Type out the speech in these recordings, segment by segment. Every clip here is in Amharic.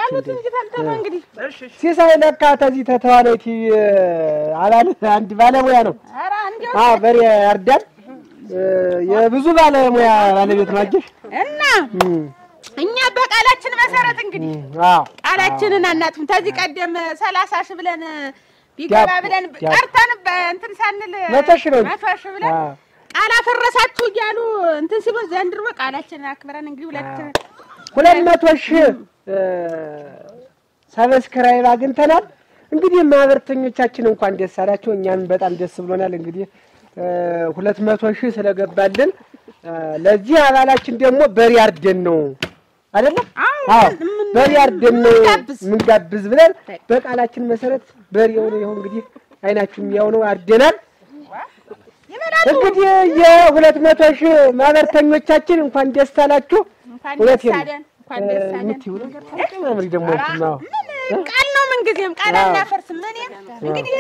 በሉት እንጂ ተንተማ እንግዲህ ሲሳይ ለካ ተዚህ ተተዋናይቲ አባል አንድ ባለሙያ ነው። ኧረ እንዲያው አዎ በሬ ያርዳል። የብዙ ባለሙያ ባለቤት ነው። አየሽ? እና እኛ በቃላችን መሰረት እንግዲህ አዎ ቃላችንን አናጥፍም። ከዚህ ቀደም ሰላሳ ሺህ ብለን ቢገባ ዲያብ- ብለን ዲያብ- ቀርተን በእንትን ሳንል መቶ ሺህ ነው እንጂ። መቶ ሺህ ብለን አዎ። ቃል አፈረሳችሁ እያሉ እንትን ሲሉን ዘንድሮ ቃላችንን አክብረን እንግዲህ ሁለት ሁለት መቶ ሺህ ሰብስክራይብ አግኝተናል። እንግዲህ ማህበርተኞቻችን እንኳን ደስ አላቸው፣ እኛም በጣም ደስ ብሎናል። እንግዲህ ሁለት መቶ ሺህ ስለገባልን እ፣ ለዚህ አባላችን ደግሞ በሬ አርደን ነው አይደለም? አዎ፣ አዎ ምን- በሬ አርደን ነው ምንጋብዝ። ምንጋብዝ ብለን በቃላችን መሰረት በሬውን ይኸው እንግዲህ አይናችሁም ያው ነው አርደናል። ይበላሉ። እንግዲህ የሁለት መቶ ሺህ ማህበርተኞቻችን እንኳን ደስ አላችሁ። እንኳን እውነቴን ደስ ነው። አለን፣ እንኳን ደስ አለን። የምትይው ነገር ታውቂ ደግሞ እንትን ነው። ምን ቃል ነው ምንጊዜም ቃል አዎ። አናፈርስም። እኔ እንግዲህ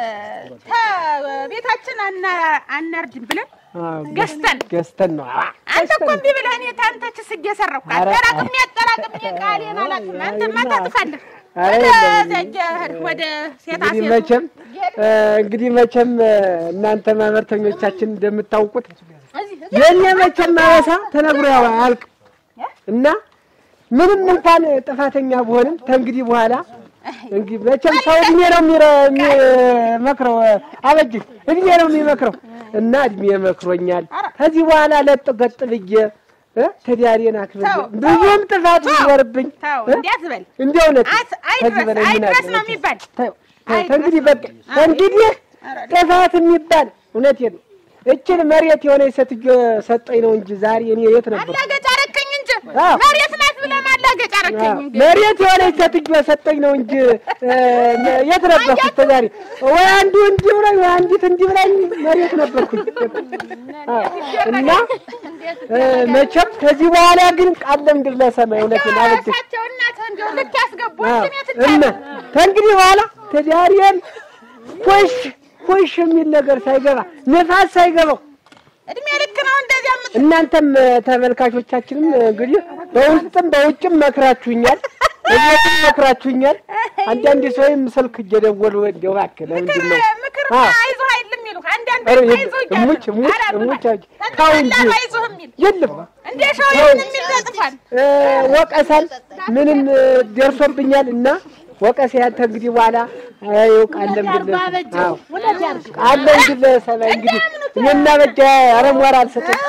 ከቤታችን አና- አናርድም ብለን አዎ፣ ገዝተን ገዝተን ነው። አዎ፣ አንተ እኮ እምቢ ብለህ እኔ ታንተችስ እየሰራሁ ኧረ፣ አጠራቅሜ አጠራቅሜ ቃሌን አላውቅም። አንተማ ታጥፋለህ። ኧረ ወደ የለም። ዘጀ ሄድክ ወደ ሴታ እንግዲህ ሴቱ መቼም እ፣ እንግዲህ መቼም እ፣ እናንተ ማህበርተኞቻችን እንደምታውቁት እዚህ የእኔ መቼም ማበሳ ተነግሮ ያው አያልቅም እና ምንም እንኳን ጥፋተኛ ብሆንም ከእንግዲህ በኋላ እንግዲህ መቼም ሰው እድሜ ነው የሚረ- የሚመክረው አበጅ እድሜ ነው የሚመክረው እና እድሜ መክሮኛል። ከዚህ በኋላ ለጥ ገጥ ብዬ እ፣ ትዳሬን አክብሬ ተው፣ ብዙም ጥፋት ተው፣ ቢኖርብኝ ተው እ፣ እንዲያት በል እንደ እውነት አት- ከዚህ አይድረስ በላይ ምን አይድረስ አለ? ነው የሚባል ተው፣ ተው፣ ከእንግዲህ በቃ ከእንግዲህ ጥፋት የሚባል እውነቴን ነው። እችን መሬት የሆነ ሴትዮ ሰጠኝ ነው እንጂ ዛሬ እኔ የት ነበር? ማላገጫ አረከኝ እንጂ አዎ። መሬት ናት ብለህ ማላገጫ አረከኝ እንጂ መሬት የሆነ ሴትዮ ሰጠኝ ነው እንጂ እ፣ የት ነበርኩ እስከ ዛሬ? ወይ አንዱ እንዲህ ብላኝ ወይ አንዲት እንዲህ ብላኝ መሬት ነበርኩኝ። አዎ። እና እ፣ መቼም ከዚህ በኋላ ግን ቃል ለምድር ለሰማይ እውነቴን አበጀ እሳቸው እናትህ እንደው ልክ ያስገቡ አዎ። እንጂ እኔ እና ትቻለሁ። ከእንግዲህ በኋላ ትዳሬን ኮሽ ኮሽ የሚል ነገር ሳይገባ ነፋስ ሳይገባው እድሜ ልክ ነው እንደዚያ የምት እናንተም እ፣ ተመልካቾቻችንም እ፣ እንግዲህ በውስጥም በውጭም መክራችሁኛል፣ እቤትም መክራችሁኛል። አንዳንድ ሰውም ስልክ እየደወሉ እንደው እባክህ ለምንድን ነው ምክር አዎ። አይዞህ አይልም ይሉህ አንዳንድ ኧረ አይዞህ የለም፣ እያሉ እሙች እሙች ኧረ እሙች ብላ- አውጪ። ተው እንጂ ተጣላሁ አይዞህ የሚል የለም እንደ ሸው ይሁን የሚል ተጽፏል። እ፣ ወቀሳል ምንም እ፣ ደርሶብኛል እና ወቀሳ ያንተ እንግዲህ በኋላ ይኸው ቃል ለምንድን ነው አዎ ቃል ለምንድን ነው ሰማይ እንግዲህ እኔና በጃ አረሟር አልሰጥም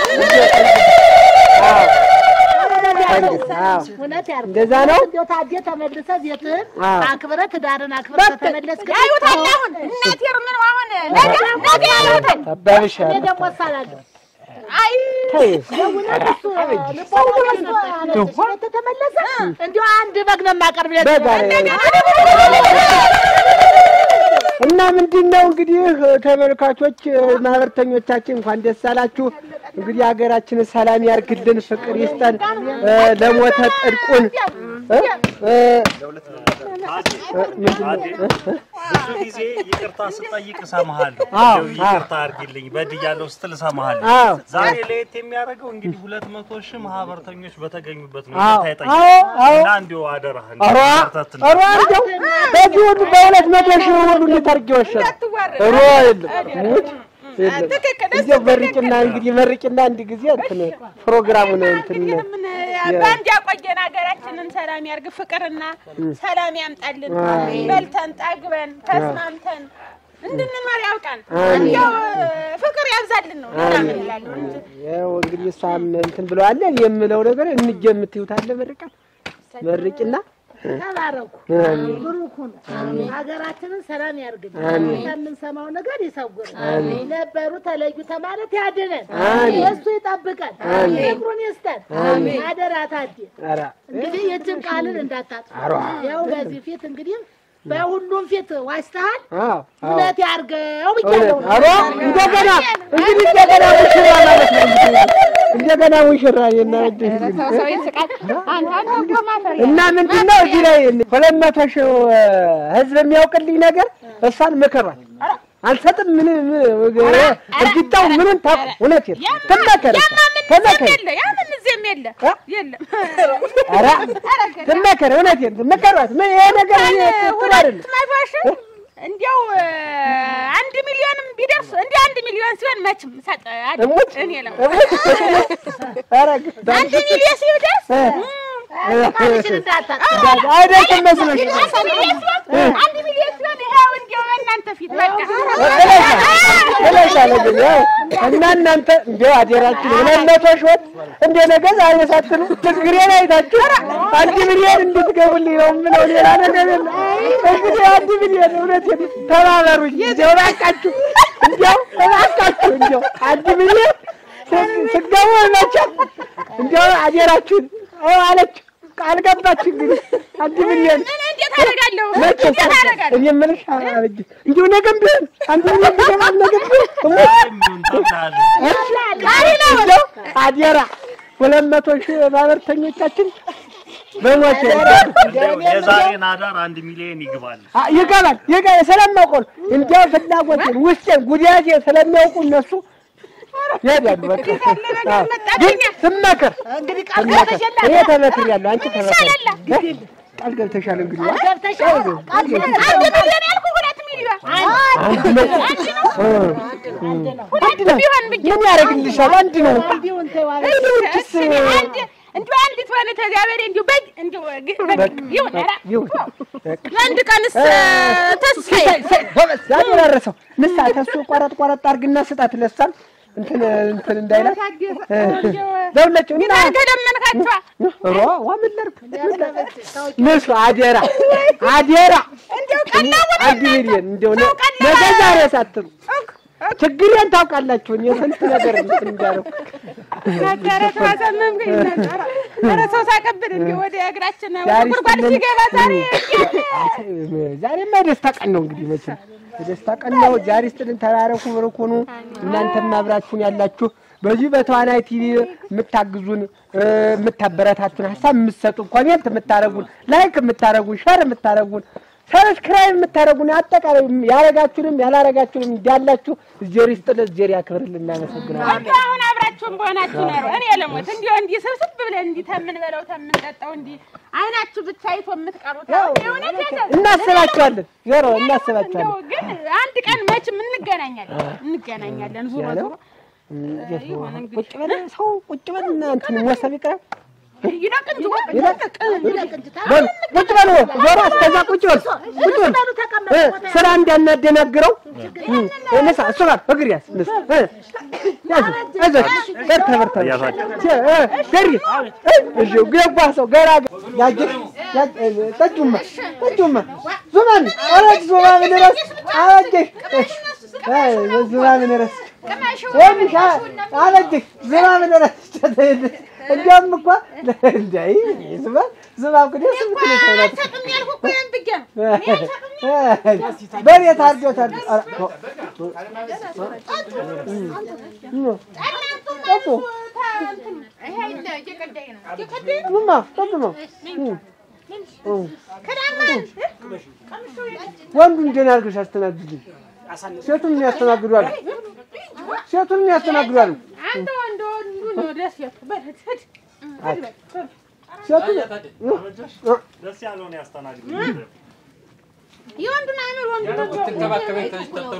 አዎ አዎ እውነት ያርግ። እንደዛ ነው። እንደው ታዲያ ተመልሰህ ቤትህን አዎ። አክብረህ ትዳርን አክብረህ ከተመለስክ ያዩታል አሁን እናቴ ምን አሁን ነገ ነገ ያዩታል። አባብሽ እኔ ደግሞ እሳላለሁ። አይ ተይ ተመለሰ እንዲሁ አንድ በግ ነው የማቀርብለት። በግ አለ። እና ምንድን ነው እንግዲህ ተመልካቾች ማህበርተኞቻችን እንኳን ደስ አላችሁ። እንግዲህ ሀገራችንን ሰላም ያርግልን፣ ፍቅር ይስጠን፣ እ፣ ለሞተ ጽድቁን እ፣ እ፣ ብዙ ጊዜ ይቅርታ ስጠይቅ እሰማሃለሁ። አዎ፣ እንደው ይቅርታ አድርጊልኝ በድያለሁ ስትል እሰማሃለሁ። አዎ። ዛሬ ለየት የሚያደርገው እንግዲህ ሁለት መቶ ሺህ ማህበርተኞች በተገኙበት ነው አዎ፣ ይቅርታ አዎ፣ አዎ። የጠየቅኩት እና እንዲሁ አደራህ ኧረ በርታት እንደ- ኧረ እንደው በዚህ ሁሉ በሁለት መቶ ሺህ ሁሉ እንዴት አድርጌ ወሸነ እንዳትዋረድ። ኧረ የለም ሙት የለም ትክክል፣ እሱ እንዲያው መርቂና እንግዲህ መርቂና አንድ ጊዜ እንትን ፕሮግራሙን እንትን እንግዲህ ምን በአንድ ያቆየን ሀገራችንን ሰላም ያርግ፣ ፍቅርና ሰላም ያምጣልን። በልተን ጠግበን ተስማምተን እንድንኖር ያውቃን። እንዲያው ፍቅር ያብዛልን ነው ሌላ ምን እላለሁ እንጂ። ያው እንግዲህ እሷም እንትን ብለዋል የምለው ነገር እንጀ የምትይውት አለ መርቃት መርቂና ተባረኩ፣ ብሩክ ሁኑ። ሀገራችንን ሰላም ያርግልን። ከምንሰማው ነገር ይሰውር። ነበሩ ተለዩ ተማለት ያድነን፣ የእሱ ይጠብቀን፣ ፍቅሩን ይስጠን። አደራ ታዴ ኧረ እንግዲህ የእጅን ቃልን እንዳታጥፋ። ያው በዚህ ፊት እንግዲህ በሁሉም ፊት ዋሽተሃል። አዎ አዎ እውነት ያርገው እውነት ብያለሁ። ኧረ እንደገና እንግዲህ እንደገና ሙሽራ ማለት ነው እንግዲህ እንደገና ሙሽራ የና ሰው ሰው ይስቃል። አንተ አንተ እኮ ማፈር እና ምንድን ነው እዚህ ላይ ሁለት መቶ ሺህ ህዝብ የሚያውቅልኝ ነገር እሷን ምከሯል። አልሰጥም ምን እርግጣው ምንም ታውቅ እውነት የለም። ትመከር ያማ ምን ተመከር እዚህም የለ ያ ምን እዚህም የለ የለም እ? የለም ኧረ ትመከር፣ እውነቴን ትመከሯት። ምን ይሄ ነገር ይሄ ጥሩ አይደለም። ሁለት መቶ ሺህ እንዲያው እ፣ አንድ ሚሊዮንም ቢደርስ እንዲህ አንድ ሚሊዮን ሲሆን መችም ሰጥ እሙት እኔ ነው እሙት ኧረ አንድ ሚሊዮን ሲደርስ እ። ቃልሽን እንዳታጣ አይደለም መስሎሽ አንድ ሚሊዮን ሲሆን አንድ ሚሊዮን ሲሆን ይኸው እንዲያው በእናንተ ፊት በቃ እለሻለሁ ግን ያው እና እናንተ እንዲያው አደራችሁ ሁለት መቶ ሺህ እንደ ነገ ዛሬ ሳትሉ ችግሬን አይታችሁ አንድ ሚሊዮን እንድትገቡልኝ ነው የምለው። ሌላ ነገር የለም። እንግዲህ አንድ ሚሊዮን እውነቴን ተባበሩኝ። እንዲያው እባካችሁ እንዲያው እባካችሁ እንዲያው አንድ ሚሊዮን ስ- ስገቡ መቼም እንዲያው አደራችሁን አዎ አለች ቃል ገባች። እንግዲህ አንድ ሚሊዮን እኔ እንዴት አደርጋለሁ መቼ እንዴት አደርጋለሁ እኔ የምልሽ አበጅ እንዲሁ ነገም ቢሆን አንድ ሚሊዮን ቢገባ ነገም ቢሆን የሚሆን ታምናለህ? እንደው አደራ ሁለት መቶ ሺህ ማህበርተኞቻችን በሞት እንደው የዛሬን አዳር አንድ ሚሊዮን ይግባል። ይገባል ይገባል ስለማውቀው ነው። እንዲያው ፍላጎቴን ውስጤን ጉዳቴን ስለሚያውቁ እነሱ ይሄዳሉ። በቃ አዎ። ግን ስመክር እንግዲህ ቃል ስመክር ገብተሻል እኔ ተመክሬያለሁ። አንቺ ተመክሪ ቃል ገብተሻል። እንግዲህ ዋ- ገብተሻል ቃል አንድ ሚሊዮን ያልኩህ ሁለት ሚሊዮን አንድ መቶ ሁለት ቢሆን ብዬ ምን ያደርግልሻል? አንድ ነው። ቢሆን ተዋለ እንዲሁስ እሺ፣ አንድ እንደው አንዲት ሆነ ተዚያ በላይ እንደው በግ እንደው ግ- በግ ይሁን ኧረ ይሁን ለአንድ ቀንስ ተስፋዬ ያደረሰው ንሳ ተሱ ቆረጥ ቆረጥ አድርግና ስጣት ለሳም እንትን እንትን እንዳይላት ለሁላቸው እና ተለመንካቸዋ ሮ ዋ ምን ላድርግ ንሱ አደራ አደራ እንደው ቀላውን አንድ ሚሊዮን እንደው ነ- ነገ ዛሬ ሳትሉ ችግሬን ታውቃላችሁ። እኔ ስንት ነገር እንትን እንዳደረኩ ነበረ ተዋሰመምከኝ ነበረ ኧረ ሰው ሳቀብን እንደው ወደ እግራችን ወደ ዛሬ ጉድጓድ ስትለን- ሲገባ ዛሬ ዛሬማ የደስታ ቀን ነው። እንግዲህ መቼም የደስታ ቀን ነው። ዛሬ ስትልን ተባረኩ፣ ብሩክ ሁኑ። እናንተም አብራችሁን ያላችሁ በዚህ በተዋናይ ቲቪ የምታግዙን እ፣ የምታበረታቱን ሀሳብ የምትሰጡን ኮሜንት የምታደርጉን ላይክ የምታደርጉን ሸር የምታደርጉን ሰብስክራይብ የምታደርጉን አጠቃላይ ያረጋችሁንም ያላረጋችሁንም እንዳላችሁ እጀሪ ስጥል እጀሪ ያክብርልን። እናመሰግናለን። እንደው አሁን አብራችሁን በሆናችሁ ኖሮ እኔ ለሞት እንዲሁ እንዲህ ስብስብ ብለን እንዲህ ተምንበለው ተምንጠጣው እንዲህ አይናችሁ ብቻ አይቶ የምትቀሩት አሁን የእውነት ያዘ- እናስባችኋለን፣ ዞሮ እንደው እናስባችኋለን። ግን አንድ ቀን መቼም እንገናኛለን እንገናኛለን ዙሮ ዙሮ ቁጭ በል ሰው ቁጭ በል እና እንትን ሞሰብ ይቅረብ ይለቅ እንጂ ወጥ ይለቅ በል ቁጭ በል ዞሮ እስከዛ ቁጭ በል ቁጭ በል እ፣ ስራ እንዳናደናግረው እ፣ ንሳ እሱ ጋር እግር ያዝ ንሳ እ፣ ያዝ አይዞሽ በርታ በርታ እ፣ ገሪ እ፣ እሺ ገባ ሰው ገራ ያጅ ያጅ እ፣ ጠጁማ ጠጁማ ዙማን አረጅ ዙማ ምን ረስ አረጅሽ አይ ዙማ ምን ረስ ወንሻ አረጅሽ ዙማ ምን ረስ እንዲያውም እኮ እንዳይ ዝማ ዝማ እኮ ደስ የምትል ሰው ናት። አልሰጥም ያልኩህ እኮ ያን ብዬሽ ነው በሬ ታርጆ ታርጆ ኧረ ተው። ጠጡ ይሄ አይደለ እየቀዳኝ ነው እየቀዳኝ ነው ዝማ ጠጡ ነው ከዳማ ወንዱን ደህና አድርገሽ አስተናግድልኝ። ሴቱን የሚያስተናግዱ አሉ። ሴቱን የሚያስተናግዱ አሉ። አንተ ወንድ ወንዱ ነው ደስ ያልኩህ በል ሂድ ሂድ ሴቱን ደስ ያለውን ያስተናግድ። የወንዱን አእምሮ ወንዱ ነው ትንከባከበኝ ተሽተተሉ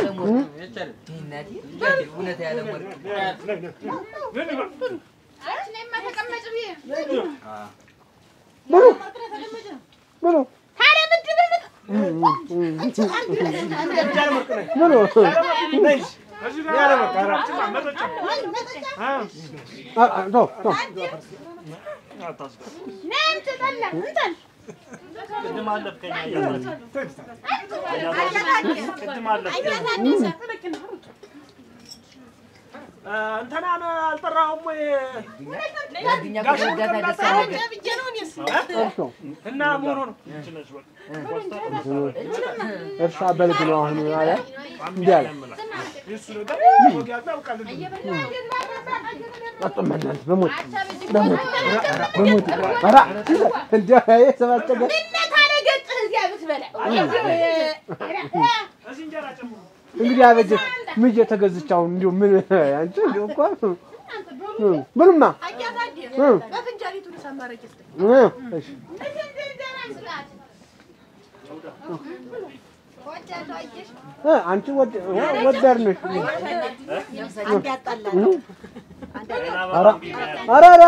እውነት ያለ ወርቅ እኔማ ተቀመጭ ብዬ ብሉ ብሉ ታዲያ ምንድን ነው ብሉ አ- አ- ተው ተው ነይ አንተ ጠላ እንትን ቅድም አለፍከኝ አያታችሁ። ቅድም አለፍከኝ። እንትናን አልጠራሁም ወይ? ጓደኛ ከመወዳት ደስ ያለ እርሶ እና መሆኑ ነው። እርሻ በልግ ነው አሁን አለ እንዲህ አለ እሱ ነገር ወግ ያጣብቃል። አጥመናል በሞት በሞት በሞት ኧረ እንዲያ የሰባጨገ ታዲያ ገጥህ እዚያ ብትበላ እዚህ እንጀራ ጨምሩ። እንግዲህ አበጀ ምን እየተገዝች አሁን እንዲሁ ምን አንቺ እንዲሁ እኮ ብሉማ እ በፍንጃሊቱ ልሳማረጅ ስ እ እሺ እ አንቺ ወድ ወዳድ ነሽ። ኧረ ኧረ ኧረ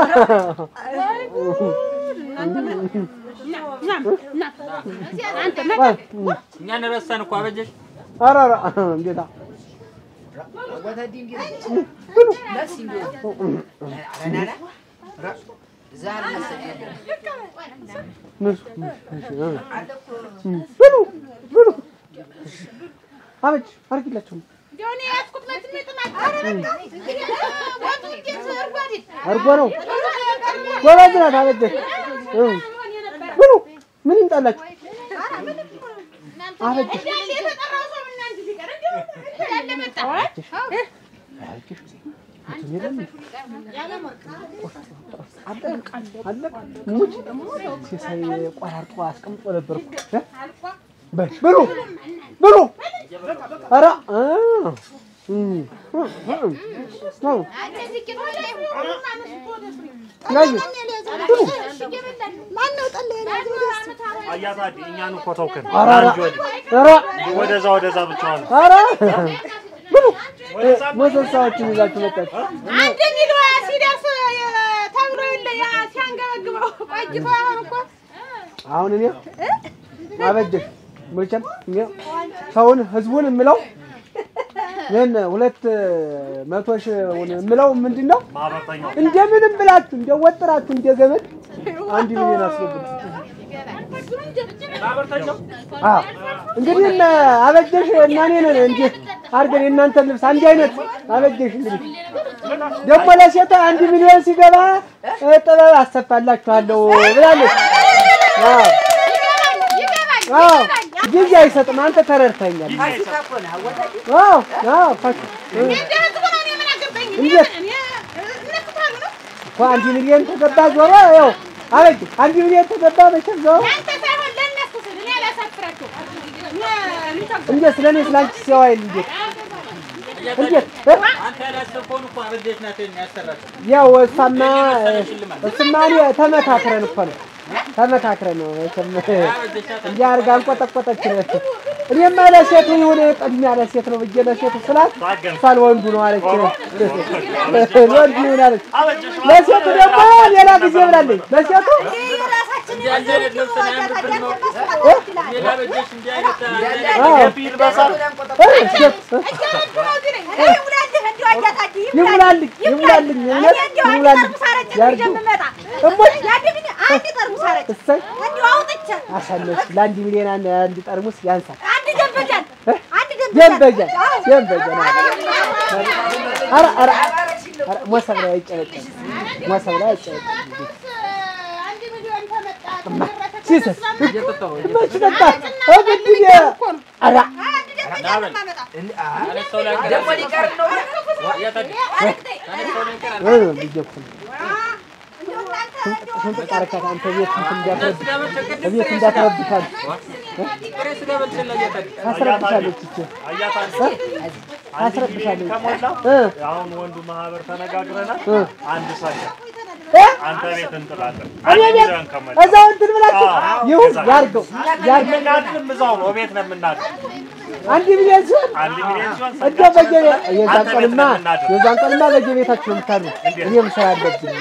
እኛን ረሳን እኮ አበጀሽ። ኧረ ኧረ እንዴታ ወተዲ እንዴት ለስ እንዴት ረናና ዛር መሰለኝ ንሱ ብሉ ብሉ አበጅ አርጊላቸው እንደው እኔ ያዝኩት መቼም የጥማት ወጡ እንዴት እርጎ አይደል? አርጎ ነው ጎበዝ ናት አበጀሽ እ ብሉ ምን ይምጣላችሁ አበጀሽ እንዳለ የተጠራው ሰው እና እንጂ ቢቀር እንደው እንዳለ መጣ። አለቅ ሙች ሲሳይ ቆራርጦ አስቀምጦ ነበር እኮ እ? በል ብሉ ብሉ ኧረ እ እም እ እ እ እንደዚህ ቂጥ ላይ ሁሉም አነስቶ ወደ ፍሬ ያዩ ብሉ ማነው ጠላ የያዘው? አያታዲ እኛን እኮ ተውክን። ኧረ ኧረ አንቺ ወዲህ ኧረ ወደዛ ወደዛ ብቻዋን ኧረ ብሉ እ ሞሰሳዎችን ይዛችሁ መጣችሁ አንድ ሚል ሲደርስ ተብሎ የለ ያ ሲያንገበግበው ቆይቶ አሁን እኮ አሁን እኔ አበጀሽ መቼም እኔ ሰውን ህዝቡን የምለው ይህን ሁለት መቶ ሺህ የምለው ምንድን ነው? ማህበርተኛው እንደምንም ብላችሁ እንደ ወጥራችሁ እንደ ገመድ አንድ ሚሊዮን አስገቡ። አዎ እንግዲህ እነ አበጀሽ እና እኔ ነን እንዲህ አድርገን የእናንተን ልብስ አንድ አይነት አበጀሽ። እንግዲህ ደግሞ ለሴቷ አንድ ሚሊዮን ሲገባ እ ጥበብ አሰፋላችኋለሁ ብላለች። አዎ አዎ ጊዜ አይሰጥም። አንተ ተረድተኛል። ፋሲካ እኮ ነው ወተዲ አዎ አዎ ፋሽ እ እንደ ህዝቡ ነው እኔ ምን አገባኝ? እኔ እንዴት? እኔ እነሱ ካሉ ነው እኮ አንድ ሚሊዮን ተገባ ዞሮ ያው አበጅ አንድ ሚሊዮን ተገባ መቼም ዞሮ ያንተ ሳይሆን ለእነሱ ስል እኔ አላሳፍራቸውም። እኔ ልንተው እንዴት ስለኔ ስላንቺ ሲያዋይል እንዴት እንዴት እ? አንተ ያላሰብከውን እኮ አበጀሽ ናት ያሰራችው። ያው እሷማ እሱማ እኔ ተመካክረን እኮ ነው ተመካክረን ነው መቼም እንዲህ አድርጋ አንቆጠቆጠችን። እኔማ ለሴቱ ይሁን ቅድሚያ ለሴት ነው ብዬ ለሴቱ ስላት እሷን ወንዱ ነው አለች። ወንዱ ይሁን አለች። ለሴቱ ደግሞ ሌላ ጊዜ ብላለች። ለሴቱ እንዲህ አንድ አይነት ልብስ ነው ያምርብን ነው። ሌላ አበጀሽ እንዲህ አይነት አዎ ይልበሳል። እ ሴት ይሙላልኝ ይሙላልኝ እውነት ይሙላልኝ ያርገው እሞች እሰይ አሳነች ለአንድ ሚሊዮን አንድ አንድ ጠርሙስ ያንሳል። ደንበጃ ደንበጃ ኧረ ኧረ ኧረ ሞሰብ ላይ አይጨበጨብ ሞሰብ ላይ አይጨበጨብ አንድ ሚሊዮን ተመጣ ሲሰስ እየጠጣሁ መች ጠጣ እግድዬ ኧረ አነሳው ላይ ደግሞ ሊቀር ነው ያታዲ አነሳው ላይ ቀር እ ልጄ እኮ ነው ስንት ቃረካት አንተ ቤት እንትን እንዳትረብ ቤት እንዳትረብሻል ጥሬ ስጋ በልተላ ያታዲ ታስረብሻለች እቺ አያታዲ ታስረብሻለች ከሞላ እ አሁን ወንዱ ማህበር ተነጋግረናል። እ አንድ ሰው እ አንተ ቤት እንጥላለን። እኔ አንድ ቤት ሚሊዮን ከሞላ እዛው እንትን ብላችሁ አዎ፣ ይሁን እዛ። ያርገው ያርገው የምናድርም እዛው ነው፣ ቤት ነው የምናድር። አንድ ሚሊዮን ሲሆን አንድ ሚሊዮን ሲሆን እንደ በየ የዛን አንተ ቤት ቀንማ ነው የምናድር። የዛን ቀንማ በየቤታችሁ የምታድሩ እኔም ስራ አለብኝ።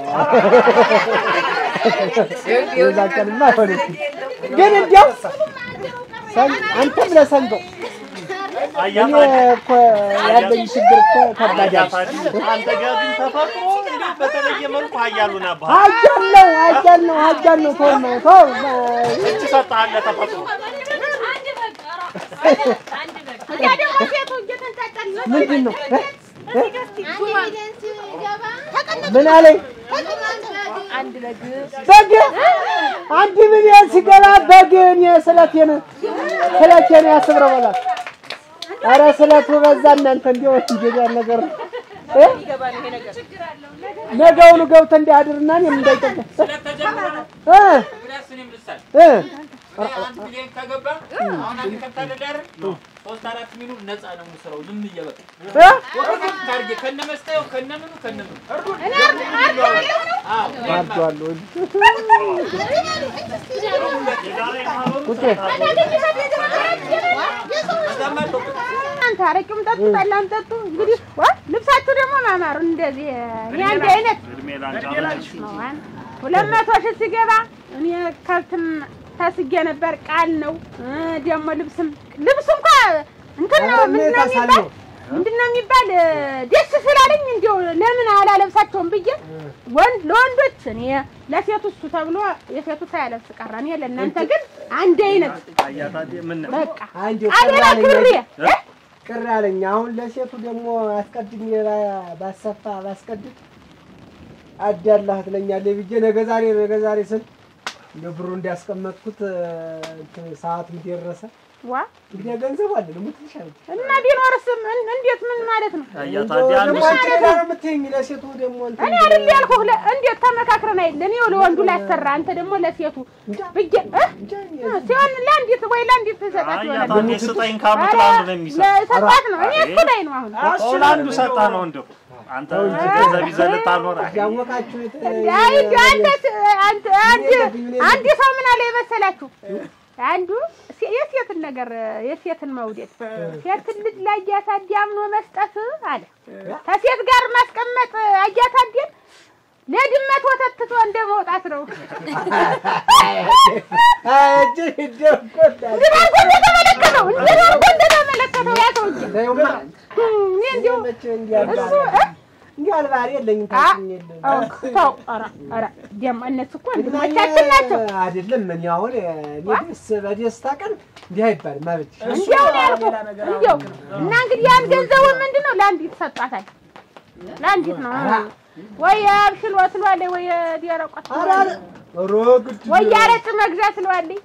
የዛን ቀንማ አይሆንም። ግን እንዲያው ሰን- አንተም ለሰንገው እኔ አያታዲ እኮ ያለኝ ችግር እኮ ከባድ ያለ አያታዲ አንተ ጋር ግን ተፈጥሮ እንዴት በተለየ መልኩ ሀያሉን አባህ ሀጃል ነው ሀጃል ነው ሀጃል ነው ተው ተው እጅ ሰጥሃለ ተፈጥሮ ያ ደግሞ ሴቱ እየተንጫጫች ነው። ምንድን ነው እ? እ? ሲገባ ምን አለኝ በግ አንድ ሚሊዮን ሲገባ በግ እኔ ስለቴን ስለቴን ያስብረው በላት። ኧረ ስለቱ በዛ እናንተ እንዲያው እንጀራ ነገር እ? ነገውኑ ገብተህ እንዲያድርና እኔም እንዳይጠቀ ስለተጀመረ ነው እ ብላስ እኔም ልሳል እ አንድ ሚሊዮን ከገባ አሁን አንድ ከብት አይደል ሶስት አራት ሚሊዮን ነፃ ነው የምሰራው ዝም እየበቃ እ ወደ ታርጌ ከነ መስታየው ከነ ምኑ ከነ ምኑ እኔ አርድ- አርድ ያለው ነው። አ አርዷለሁ። እናንተ አረቂውም ጠጡ፣ ጠላም ጠጡ። እንግዲህ ዋ ልብሳችሁ ደግሞ ማማሩ እንደዚህ እኔ አንድ አይነት እድሜ ላንቺ ነው። አን- ሁለት መቶ ሺህ ሲገባ እኔ ከብትም ተስጌ ነበር። ቃል ነው እ ደግሞ ልብስም ልብስ እንኳ እንትን ነው ኧረ እኔ ምንድን ነው የሚባል ታሳለሁ። ምንድን ነው የሚባል እ ደስ ስላለኝ እንዲያው ለምን አላለብሳቸውም ብዬ ወንድ ለወንዶች እኔ ለሴቱ እሱ ተብሎ የሴቱ ሳያለብስ ቀረ። እኔ ለእናንተ ግን አንድ አይነት አያታቴ ምን በቃ አንዴ ቃሌላ ቅር ክብሬ አለኝ ቅር አለኝ። አሁን ለሴቱ ደግሞ አስቀድሜ ባ- ባሰፋ ባስቀድም አዳላህ ትለኛለህ ብዬ ነገ ዛሬ ነገ ዛሬ ስል እንደ ብሩ እንዲያስቀመጥኩት እንትን ሰዓቱም ደረሰ። ዋ እንግዲህ ገንዘቡ አለ ደግሞ ትንሽ አለች። እና ቢኖርስ ምን እንዴት ምን ማለት ነው? አያታቴ አንድ ደግሞ አንቺ ሌላ ነው የምትይኝ፣ ለሴቱ ደግሞ እንትን እኔ አይደል ያልኩህ ለ- እንዴት ተመካክረን አይደል እኔ ለወንዱ ላሰራ አንተ ደግሞ ለሴቱ ብዬ እ? ሲሆን ለአንዲት ወይ ለአንዲት ሰጣት ይሆናል አያታቴ ስጠኝ ካሉት ኧረ፣ ለአንዱ ነው የሚሰጥ ለሰጣት ነው እኔ እሱ ላይ ነው አሁን ኦ ለአንዱ ሰጣ ነው እንደው አንተ ገንዘብ ይዘህ ልታኖር አይ፣ ያወቃችሁት አይ እንዲያው አንተ አንተ አንድ አንድ ሰው ምን አለ የመሰላችሁ አንዱ ሴ- የሴትን ነገር የሴትን መውደድ ሴትን ልጅ ለአያታዴ አምኖ መስጠት አለ ከሴት ጋር ማስቀመጥ አያታዴን ለድመት ወተት ትቶ እንደ መውጣት ነው። እጅ ይደቆጣል እንዲህ አድርጎ እንደተመለከተው እንዲህ አድርጎ እንደተመለከተው ያ ሰውዬ ለይማ እኔ እንዲሁ መቼ እንዲያልባ እሱ እ? እንዲያልባ የለኝም አ- ታውቂኝ የለም አዎ፣ ተው ኧረ ኧረ ደግሞ እነሱ እኮ ወንድሞቻችን ናቸው። አይደለም እኔ አሁን እኔ ደስ በደስታ ቀን እንዲህ አይባልም አለች። እንዲያው ነው ያልኩህ እንዲያው እና እንግዲህ ያን ገንዘቡን ምንድን ነው ለአንዲት ሰጧታል። ለአንዲት ነው ወይ አብሽል ወስሏል ወይ ዲያረቋት ኧረ ኧረ ኧረ ግድ ወይ ያረጭ መግዣ ስለዋለኝ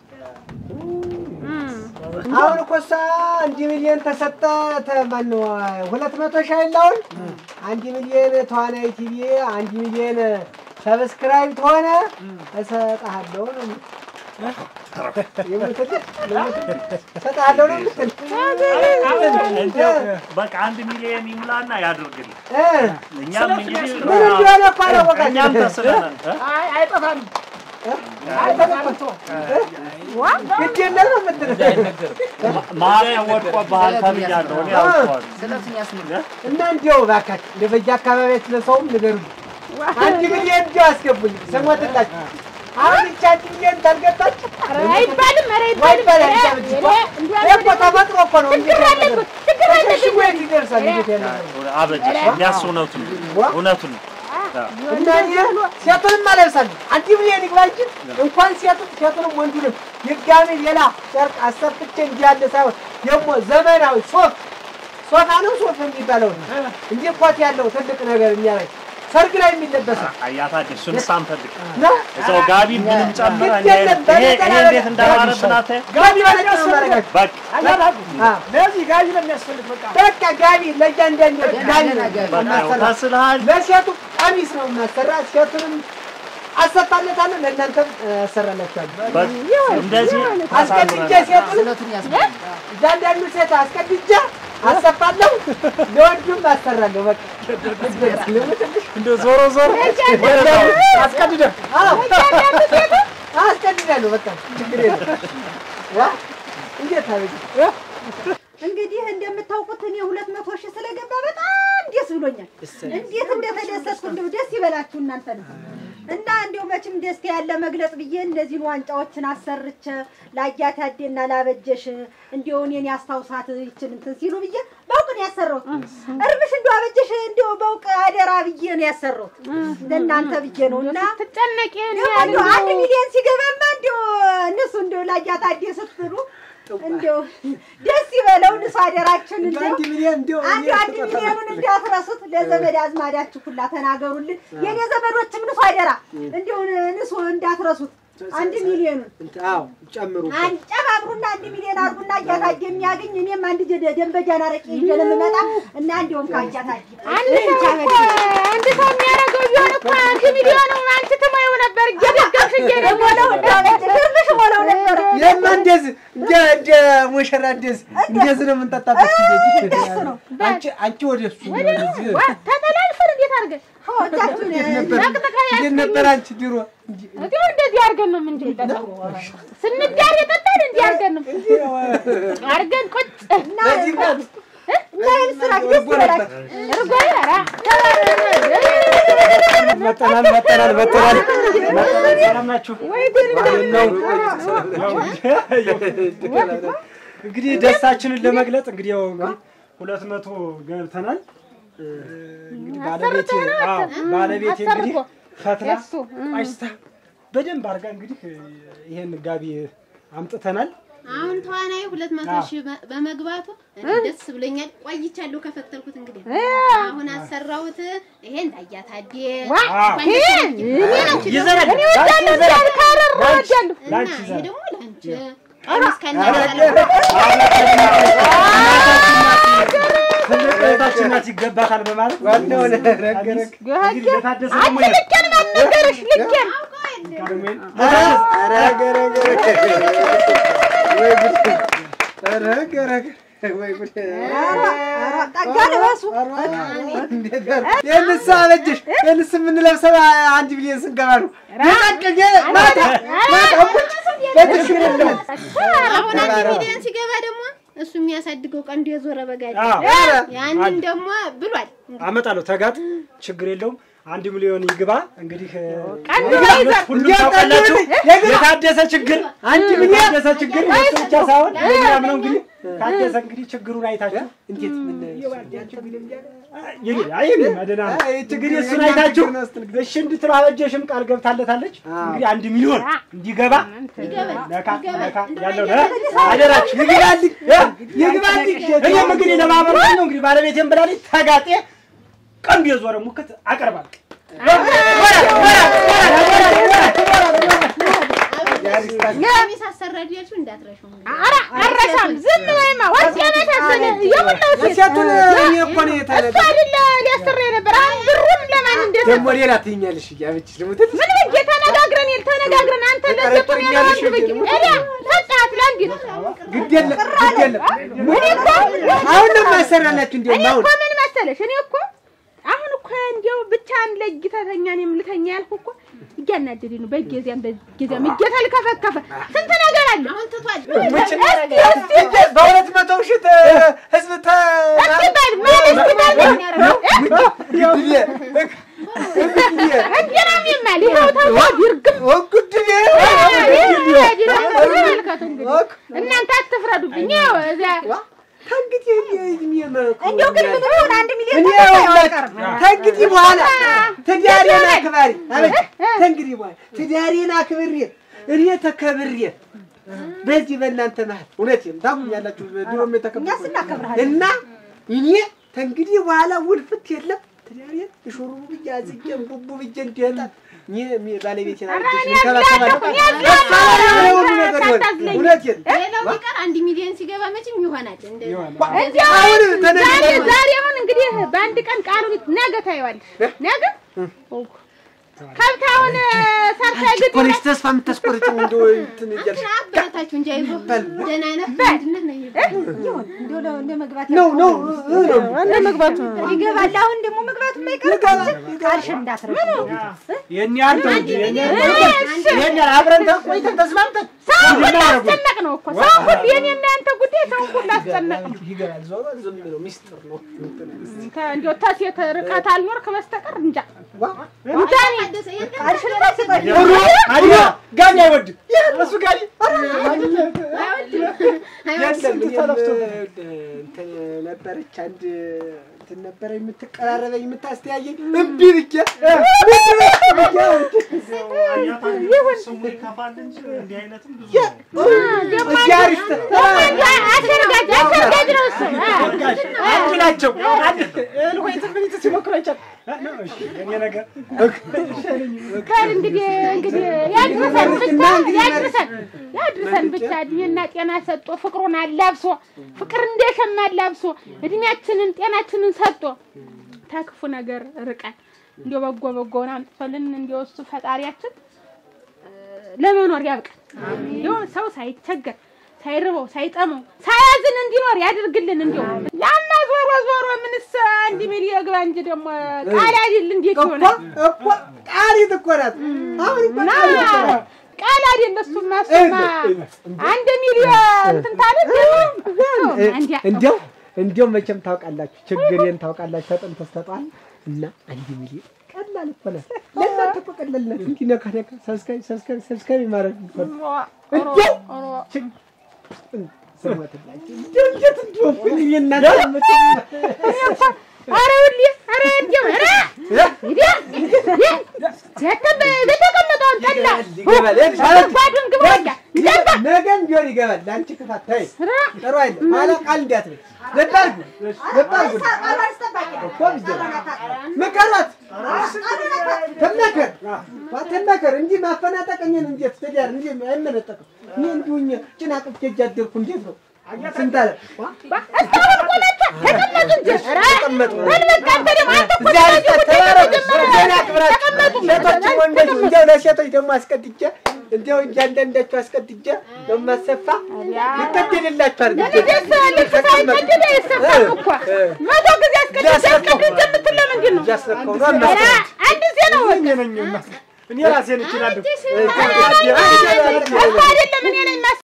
አሁን እኮ እሷ አንድ ሚሊዮን ተሰጠ ማነው ሁለት መቶ ሺህ አይደል አሁን አንድ ሚሊዮን ተዋናይ ቲቪ አንድ ሚሊዮን ሰብስክራይብ ተሆነ እሰጥሃለሁ ነው የምትል የምትል እሰጥሃለሁ ነው የምትል እንደው በቃ አንድ ሚሊዮን ይሙላና ያድርግልኝ እ እኛም እንግዲህ ምን እንደሆነ እኮ እኛም አላወቃችሁም። ተስለናል እ? አይ አይጠፋም። ግድ የለም ነው የምትል ማርያም ወድቆብሃል ተብያለሁ እኔ አውቀዋለሁ እና እንዲያው እባካችሁ እንደ በየአካባቢያችሁ ለሰውም ንገሩኝ። አንድ ሚሊዮን እንዲያው አስገቡኝ ስሞትላችሁ። አሁን ይህች አንድ ሚሊዮን ታልገባች አይባልም ኧረ ወይ አይባልም በላ ኧረ እንጂ እኔ እንዲያው እኮ ተፈጥሮ እኮ ነው። እንዴት ችግር ያለ አለበት ችግር አለበት ተሸሽጎ የት ይደርሳል? እንዴት ያለ ነገር? አበጀ የሚያስ እውነቱን እውነቱን ነው እና እኔ ሴቱንም አለብሳለሁ። አንድ ሚሊዮን ይግባ እንጂ እንኳን ሴቱ ሴቱንም ወንዱንም ድጋሜ ሌላ ጨርቅ አሰፍቼ እንዲህ ያለ ሳይሆን ደግሞ ዘመናዊ ሶፍ ሶፋ ነው ሶፍ የሚባለው እንጂ ኮት ያለው ትልቅ ነገር የሚያደርግ ሰርግ ላይ የሚለበስ ነው። አያታችን እሱን ሳንፈልግ ነው። እዛው ጋቢ ምንም ጨምረ ግድ የለም፣ ይሄ ይሄ እንዴት እንዳማረብን አታይም? ጋቢ በነጭ ነው የማደርጋቸው። በቃ አያታቱ አዎ። ለዚህ ጋቢ ነው የሚያስፈልግ። በቃ በቃ ጋቢ ለእያንዳንዱ ጋቢ ነው በቃ የማሰራ። ተስልሃል። ለሴቱ ቀሚስ ነው የማሰራ። ሴቱንም አሰፋለታለሁ፣ ለእናንተም አሰራላችኋለሁ። በቃ እንደዚህ አስቀድጄ ታሳምረናል። ሴቱን እያንዳንዱ ሴት አስቀድጄ አሰፋለሁ፣ ለወንዱም አሰራለሁ። በቃ እንደው ዞሮ ዞሮ አስቀድደህ አስቀድዳለሁ። በቃ ችግር የለም። ዋ እንዴት አበጅ እንግዲህ እንደምታውቁት እኔ ሁለት መቶ ሺህ ስለገባ በጣም ደስ ብሎኛል። እንዴት እንደተደሰትኩ እንደው ደስ ይበላችሁ እናንተ ነው እና እንዲው መቼም ደስታ ያለ መግለጽ ብዬ እነዚህን ዋንጫዎችን አሰርቼ ለአያት ያዴና ላበጀሽ እንዲው እኔን ያስታውሳት ይችን እንትን ሲሉ ብዬ በውቅ ነው ያሰራሁት። እርምሽ እንዲው አበጀሽ እንዲው በውቅ አደራ ብዬ ነው ያሰራሁት ለእናንተ ብዬ ነው እና ትጨነቂ ደግሞ እንዲው አንድ ሚሊዮን ሲገባማ እንዲው እነሱ እንዲው ለአያት አዴ ስትሉ እንዲው ደስ ይበለው ንሱ አደራችን እንዲው አንድ ሚሊዮን እንዲያው አንድ አንድ ሚሊዮኑን እንዳትረሱት ለዘመድ አዝማዳችሁ ሁላ ተናገሩልን። የኔ ዘመዶችም ንሱ አደራ እንዲሁ ንሱ እንዳትረሱት። አንድ ሚሊዮኑን አዎ ጨምሩ። አንጨማምሩና አንድ ሚሊዮን አድርጉና እያታየ የሚያገኝ እኔም አንድ ጀ- ደንበጃን አረቄ ይዤ ነው የምመጣ እና እንዲሁም ከእያታየ አንድ ሰው እኮ አንድ ሰው የሚያደርገው ቢሆን እኮ አንድ ሚሊዮን አንቺ ትሞይው ነበር እየደገምሽ እየደገለው ግርምሽ ሞለው ነበረ። ይሄማ እንደዚህ እንደ እንደ ሙሽራ እንደዚህ እንደዚህ ነው የምንጠጣበት። እንደዚህ አንቺ አንቺ ወደ እሱ ወደዚህ ተጠላልፈን እንዴት አድርገን እጃችሁን ጠቅጥቀ እንዴት ነበር አንቺ ድሮ? እንዲያው እንደዚህ አድርገን ነው የምንጠጣው። ስንዳር የጠጣን እንዲህ አድርገን ነው አድርገን ቁጭ በዚህ ቀን እና ይህን ስራ ደስ ይበላችሁ። እርጎ ኧረ መጠናል መጠናል መጠናል። ሰላም ናችሁ? እንግዲህ ደስታችንን ለመግለጽ እንግዲህ ያው እንግዲህ ሁለት መቶ ገብተናል። እንግዲህ ባለቤቴ አዎ ባለቤቴ እንግዲህ ፈትላ እሱ ቋጭታ በደንብ አድርጋ እንግዲህ ይሄን ጋቢ አምጥተናል። አሁን ተዋናይ ሁለት መቶ ሺህ በ- በመግባቱ እኔ ደስ ብሎኛል። ቆይቻለሁ ከፈተልኩት እንግዲህ አሁን አሰራሁት። ይሄ እንዳያታዴ ይዘናል እኔ ወዳለሁ እንዳል ካረር ወዳለሁ እና ላንቺ ይሄ ይዘናል። ደግሞ ለአንቺ ቀሚስ ከነ ትልቅ እህታችን ናት ይገባታል በማለት ዋናው ነገረግ እንግዲህ ለታደሰ ደግሞ አንቺ ልኬን ማን ነገረሽ ልኬን ኧረ ገረገ ወይ ጉድ! ኧረ ገረገ ወይ ጉድ! ጠጋ ልበሱ። እንዴት ጋር ይህንስ አበጀሽ? ይህንስ የምንለብሰው አንድ ሚሊዮን ስንገባ ነው። የጠቀኘ ማታ ማታ እሙች በችግር የለውም። አሁን አንድ ሚሊዮን ሲገባ ደግሞ እሱ የሚያሳድገው ቀንዱ የዞረ በጋድ አዎ ያንን ደግሞ ብሏል። አመጣለሁ ተጋጥ ችግር የለውም። አንድ ሚሊዮን ይግባ እንግዲህ ቀንዱ ይግባ። ይዘር ሁሉም ታውቃላችሁ የታደሰ ችግር አንድ ሚሊዮን የታደሰ ችግር እሱ ብቻ ሳይሆን እኛም ነው እንግዲህ ታደሰ እንግዲህ ችግሩን አይታችሁ እንዴት ምን ይሄ አይም መደና ነው አይ፣ ችግር እንግዲህ እሱን የኛ አይታችሁ ችግር ነው ስትል እሺ እንድትለው አበጀሽም ቃል ገብታለታለች። እንግዲህ አንድ ሚሊዮን እንዲገባ ነካ ነካ ያለው ነ አደራችሁ ይግባልኝ እ ይግባልኝ። እኔም እንግዲህ ለማህበረሰብ ነው እንግዲህ ባለቤቴም ብላለች ተጋጤ ቀንዱ የዞረ ሙክት አቀርባለሁ። ቀሚስ አሰራድ ያልሽው እንዳትረሺው እንግዲህ። ኧረ አረሳም ዝም በይማ ወርቅ የመሳሰለ የሞላው ሴት ሴቱን እኔ እኮ ነው እሱ የተለበ አይደለ ሊያሰራ የነበር አሁን ብሩን ለማን እንደሰጠ ደግሞ ሌላ ትይኛለሽ እያበችሽ ደግሞ ትት ምን ብዬ ተነጋግረን የለ ተነጋግረን አንተ ለሴቱ እኔ ለወንድ ብዬ ኤዲያ ሰጣት ለአንዲት ግድ የለም ግድ የለም እኔ እኮ አሁን ነው ማሰራላችሁ እንዴ እኔ አሁን እኮ ምን መሰለሽ እኔ እኮ አሁን እኮ እንዲያው ብቻህን ለይተህ ተኛ እኔም ልተኛ ያልኩህ እኮ እያናደደኝ ነው። በጊዜያም በጊዜያም እየተልከፈከፈ ስንት ነገር አለ። አሁን ትቷል። እስቲ እስቲ በሁለት መቶ ሺህ ህዝብ ተ እስቲ በል ማን እስቲ በል እንጀራም ይማል ይኸው ተው ይርግም ወጉድዬ ተመልከቱ እንግዲህ እናንተ አትፍረዱብኝ። ይኸው እዚያ ከእንግዲህ እድሜ መኩ እንዲያው ግን ምን ሆነ አንድ ሚሊዮን እኔ ይኸውላችሁ ከእንግዲህ በኋላ ትዳሬን አክባሪ አቤት ከእንግዲህ በኋላ ትዳሬን አክብሬ እኔ ተከብሬ በዚህ በእናንተ መሀል እውነቴን ታውቁኛላችሁ ድሮም እኛስ የተከበርኩ እናከብርሃለን። እና እኔ ከእንግዲህ በኋላ ውልፍት የለም ትዳሬን እሹሩ ብዬ አዝጌ ቡቡ ብዬ እንዲሄጣ ባለቤቴን አድርጌሽ እንከባከባለሁ። እሷ ላይ የሆነ ሁሉ ነገር ይሆናል። እውነቴን ሌላው ቢቀር አንድ ሚሊዮን ሲገባ መቼም ይሆናል። እንደዚህ እንዲያው አሁን ዛሬ ተነግሮ ዛሬ አሁን እንግዲህ በአንድ ቀን ቃሉን ነገ ታየዋለሽ። ነገ ከብት አሁን ሰርታ ግጥ እኮ ነሽ ተስፋ የምታስቆርጭው እንደው እንትን እያልሽ ግን አበረታችሁ እንጂ አይዞህ ደህና ነህ አንድነት ነው የሚባለው። እንዲያው ለ- ለመግባት ነው ነው እ ነው እንደ መግባቱ ይገባል። አሁን ደግሞ መግባቱ የማይቀር ቃልሽን እንዳትረሺ። የኔ አንተ እንጂ የኔ የኔ አብረን ተቆይተን ተስማምተን ሰው ሁሉ አስጨነቅ ነው እኮ ሰው ሁሉ የኔና ያንተ ጉዳይ ሰው ሁሉ አስጨነቅ ነው። ይገባል። ዞሮ ዝም ብሎ ሚስጥር ነው። እንዲያው ተሴት ርቀት አልኖርክ በስተቀር እንጃ እንጃ እኔ ታደሰ የት ቃልሽን እንዳትሰጠኝ። አዲያ ጋቢ አይወድም እሱ ጋቢ የለም እኔም እንትን ነበረች አንድ እንትን ነበረ የምትቀራረበኝ የምታስተያየኝ እምቢ ብዬ ስሙ ይከፋል እንጂ እንዲህ አይነትም ብዙ እዚህ አሪፍ አሸርጋጅ አሸርጋጅ ነው እሱ አ። አንድ ናቸው አንድ እህል ወይ ትንቢት ሲሞክሩ አይቻል የኔ ነገር በል እንግዲህ እንግዲህ ያድርሰን ብቻ ያድርሰን ያድርሰን ብቻ እድሜና ጤና ሰጥቶ ፍቅሩን አላብሶ ፍቅር እንደሸማ አላብሶ እድሜያችንን ጤናችንን ሰጥቶ ተክፉ ነገር ርቀን እንዲያው በጎ በጎውን አምጥቶልን እንዲያው እሱ ፈጣሪያችን እ፣ ለመኖር ያብቃን። እንዲያው ሰው ሳይቸገር ሳይርበው ሳይጠመው ሳያዝን እንዲኖር ያድርግልን። እንዲያው ያማ ዞሮ ዞሮ ዞሮ ምንስ አንድ ሚሊዮን ግባ እንጂ ደግሞ ቃል አይደል እንዴት እኮ ይሆናል? እኮ ቃሊት እኮ ናት። አሁን እኮ ና ቃሊት እኮ ናት። ቃል አይደል እሱማ እሱማ አንድ ሚሊዮን እንትን ታለ እንዲያው እንዲያው መቼም ታውቃላችሁ፣ ችግሬን ታውቃላችሁ። ተጠንቶ ተጧል እና አንድ ሚሊዮን ቀላል እኮ ናት። ለእናንተ እኮ ቀላል ናት። እንዲህ ነካ ነካ ሰብስክራይብ ሰብስክራይብ ሰብስክራይብ ማድረግ እኮ ነው። እንዲያው ስሞትላችሁ እንዲያው እንዴት እንደሆንኩኝ እኔ እናንተ የምትል- ኧረ ሁሌ ኧረ እንዲያው ኧረ እንዲያ በተቀመጠውን ጠላ ይገባል ይገባል። ባዱን ግባ ወዲያ ይገባ ነገም ቢሆን ይገባል። ለአንቺ ክፋት ተይ፣ ጥሩ አይደለም። ኋላ ቃል እንዳትበይ። ዘብ አድርጉ፣ ዘብ አድርጉ እኮ ቢዘ- ምከሯት፣ ትመከር፣ ትመከር እንጂ ማፈናጠቅ እኔን እንዴት ትዳር እንጂ አይመነጠቅም። እኔ እንዲሁ እኛ ጭና ቅፍቼ እጅ አደርኩ እንዴት ነው ስንት አለ ተቀመጡ። እዚያ ልስጣት፣ ተባረኩ፣ ገና ክብራችሁ። ሴቶችም ወንዶችም እንዲያው ለሴቶች ደግሞ አስቀድጄ እንዲያው እያንዳንዳችሁ አስቀድጄ በማሰፋ ልቀደድላችሁ አድርጌ ደስ ልብስ ሳይቀደድ አይሰፋም እኮ መቶ ጊዜ አስቀድጄ አስቀድጄ የምትል ለምንድን ነው? እያስረከው ነው ኧረ አማስቀድጄ አንድ ጊዜ ነው እኔ ነኝ የማስ- እኔ ራሴን እችላለሁ። እኮ አይደለም እኔ ነኝ